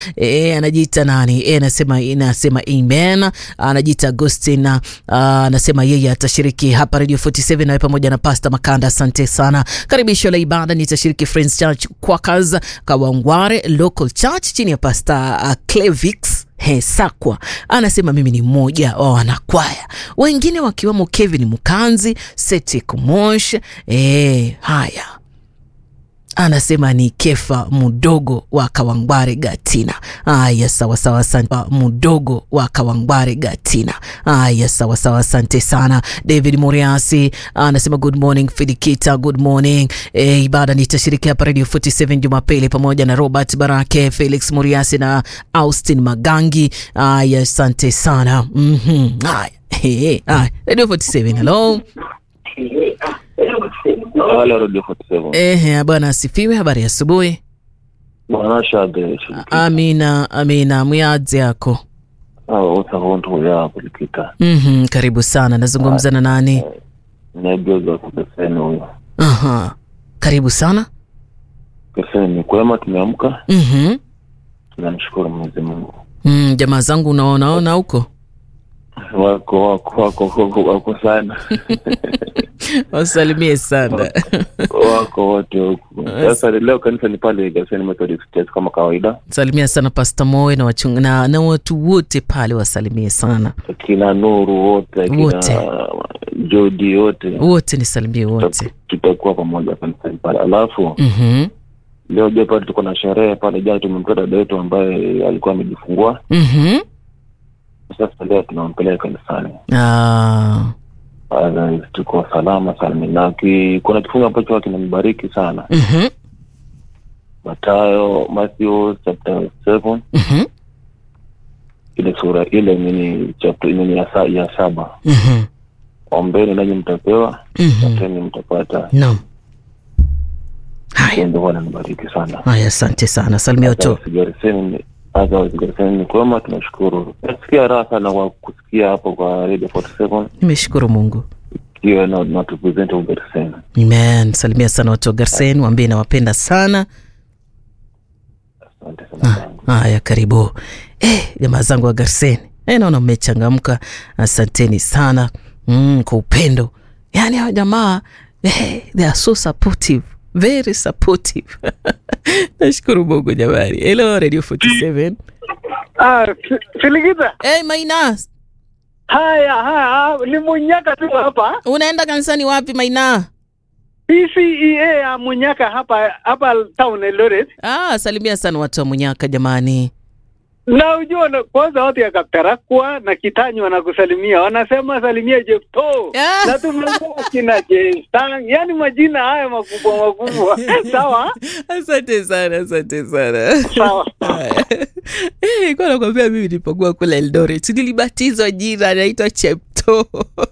E, anajiita nani? E, anasema inasema amen. Anajiita Agustin anasema yeye atashiriki hapa Radio 47 nawe pamoja na Pastor Makanda. Asante sana. Karibisho la ibada nitashiriki Friends Church Quakers Kawangware Local Church chini ya Pastor uh, Clevix Hesakwa anasema mimi ni mmoja wa wanakwaya wengine wakiwemo Kevin Mukanzi, Seti Kumosh. E, haya anasema ni Kefa Mudogo wa Kawangware Gatina. Aya, sawa sawa, asante. Mudogo wa Kawangware Gatina. Aya, sawa sawa, asante sana. David Muriasi anasema good morning Fidikita, good morning. E, ibada nitashiriki hapa Radio 47 Jumapili pamoja na Robert Barake, Felix Muriasi na Austin Magangi. Aya, asante sana. Mhm. Aya. Hey, aya. Radio 47. Hello. Halo Radio 47. Ehe, bwana asifiwe. Habari ya asubuhi. Bwana shade. Amina, amina. Mwiadzi yako. Ah, utahonto ya kulikita. Mhm, karibu sana. Nazungumza na nani? Nebioza kukeseni huyo. Aha. Karibu sana. Keseni kwema tumeamka. Mhm. Tunamshukuru Mwenyezi Mungu. Mm, jamaa zangu unaonaona huko Wako wako wako wako, wako sana. wasalimie sana. wako wote huku. Sasa leo kanisa ni pale Gaseni Methodist Church kama kawaida. Salimia sana Pastor Moe na wachunga na, na watu wote pale wasalimie sana. Kina Nuru wote, Wote. kina Jodi wote. Wote nisalimie wote. Tutakuwa pamoja kanisani pale. Alafu Mhm. leo je pale tuko na sherehe pale jana tumempea dada yetu ambaye alikuwa amejifungua. Mhm. Sasa leo tunampeleka kanisani. Ah. Otherwise, tuko salama salmi na ki, kuna kifungu ambacho kinambariki sana Mhm. Matayo Matthew chapter 7 Mhm. ile sura ile nini chapter nini ya, sa, ya saba Mhm. ombeni nanyi mtapewa Mhm. tateni mtapata Naam. Haya. ndio bwana nibariki sana Haya, asante sana. Salimia watu. sigariseni hata sigariseni ni kwema tunashukuru nasikia raha sana kwa kusikia hapo kwa radio 47 Nimeshukuru Mungu. ikiwa na, na tupresent ugariseni Amen. Salimia sana watu wa Garsen, waambie nawapenda sana. asante sana zangu Haya, karibu eh, jamaa zangu wa Garsen. Eh, naona mmechangamka, asanteni sana mm, kwa upendo. Yaani hawa jamaa eh, they are so supportive, very supportive. Nashukuru Mungu jamani. Hello Radio 47. Ah, Si- Siligita. Hey, Maina, Haya, haya, ni Munyaka tu hapa. unaenda kanisani wapi Maina? PCEA ya Munyaka hapa hapa town Eldoret. Ah, salimia sana watu wa Munyaka jamani. Na ujua na- kwanza watu ya Kaptarakwa na Kitanyi wanakusalimia. Wanasema salimia Jepto. Ah. Na tumeongea kina Jestang. Yaani majina haya makubwa makubwa. Sawa? Asante sana, asante sana. Sawa. Eh, kwa nakwambia mimi nilipokuwa kule Eldoret nilibatizwa jina naitwa Chepto.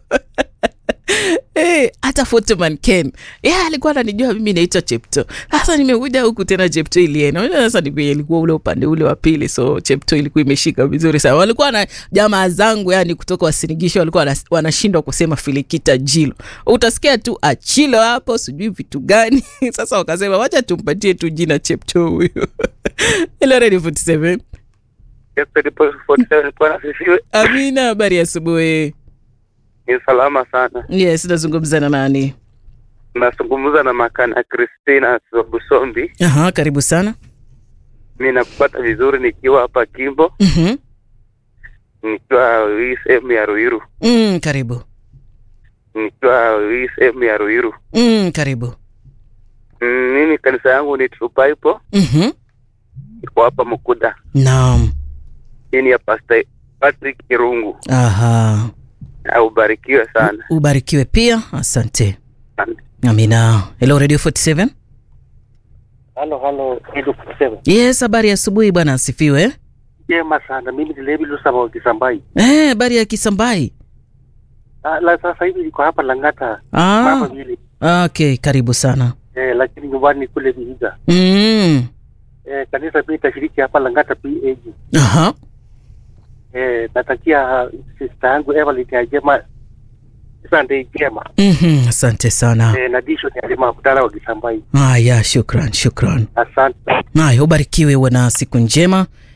Eh, hata Photoman Ken yeah, alikuwa ananijua mimi naitwa Chepto. Sasa nimekuja huku tena Chepto iliena. Unajua Sasa ni vile ilikuwa ule upande ule wa pili, so Chepto ilikuwa imeshika vizuri sana. Walikuwa na jamaa zangu yani kutoka Wasinigisho walikuwa wana- wanashindwa kusema Filikita Jilo. Utasikia tu Achilo hapo, sijui vitu gani. Sasa wakasema wacha tumpatie tu jina Chepto huyu. Hello Radio 47. Amina, habari ya asubuhi. Ni salama sana. Yes, nazungumza na nani? Nazungumza na Makana Christina Busombi. Aha, karibu sana. Mi nakupata vizuri nikiwa hapa Kimbo, Mhm. nikiwa hii sehemu ya Ruiru, Mm, karibu. nikiwa hii sehemu ya Ruiru. Mm, karibu. Mm, Mimi kanisa yangu ni True Bible, Mhm. iko hapa Mukuda, Naam. chini ya Pastor Patrick Kirungu. Aha. Ah, Ubarikiwe sana. Ubarikiwe pia. Asante. Asante. Amina. Hello Radio 47. Halo, halo, Edu kusema Yes, habari ya asubuhi bwana asifiwe. jema sana. Mimi ni Levi Lusaba wa Kisambai. Eh, habari ya Kisambai. Ah, la sasa hivi niko hapa Lang'ata Ah. mama vile Okay, karibu sana. eh, lakini nyumbani ni kule Vihiga. Mm. Eh, kanisa pia itashiriki hapa Lang'ata PAG. Aha. Eh, natakia sister yangu Evelyn ya jema Sunday jema. Mhm, asante sana. Eh, na Dishon ya Lima Abdalla wa Kisambai. Haya, shukran, shukran. Asante. Haya, ubarikiwe, uwe na siku njema.